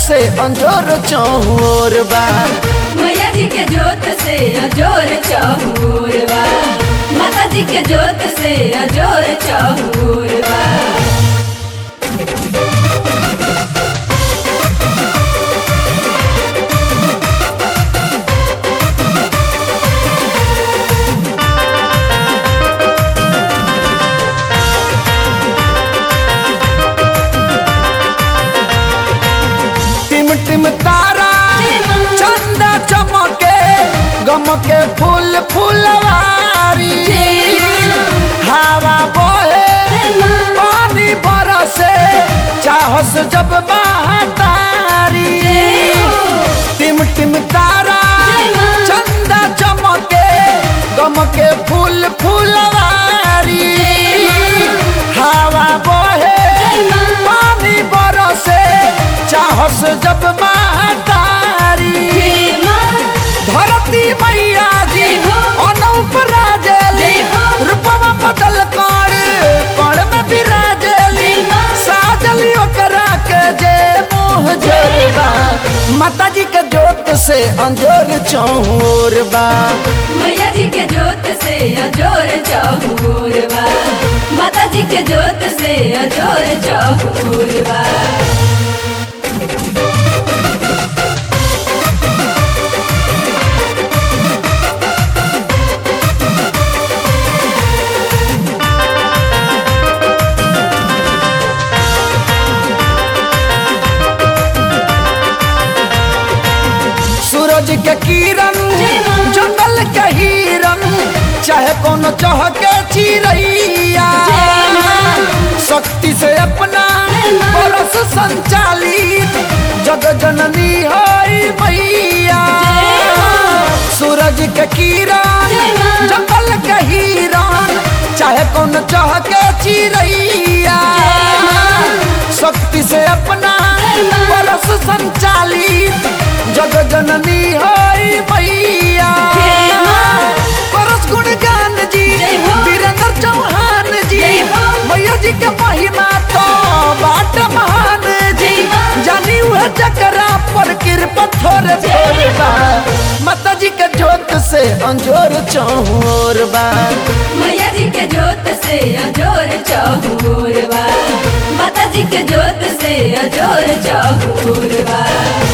से अंजोर चौर बा मैया जी के जोत से अजोर चहूर बा माता जी के जोत से अजोर चहूर बा टिम टिम तारा चंदा चमके गमके फूल फुलवारी हवा बहे पानी बरसे चाहस जब महतारी टिम टिम तारा चंदा चमके गमके फूल फुलवारी हवा बहे पानी बरसे चाहस जब महतारी धरती मैया जी अनूप राजेली रूपवा बदल कर कण में विराजेली साजली ओकरा के जे मोह जोरबा माता जी के जोत से अंजोर चौर बा मैया जी के जोत से अजोर चहूर बा माता जी के जोत से अजोर चहूर बा सूरज के किरण जंगल के हिरन चाहे कोनो चहके चिड़ैया शक्ति से अपना बरस संचालित जग जननी हई मैया सूरज के किरण जंगल के हिरन चाहे कोनो चहके चिड़ैया शक्ति से अपना बरस संचालित जग जननी हई मैया परस गुणगान जी जय हो। वीरेंद्र चौहान जी जय हो। मैया जी के महिमा तो बाट महान जी जय हो। जानी वह जकरा पर कृपा थोड़े थोड़े बा माता जी के जोत से अंजोर चौर बा मैया जी के जोत से अजोर चहूर बा माता जी के जोत से अजोर चहूर बा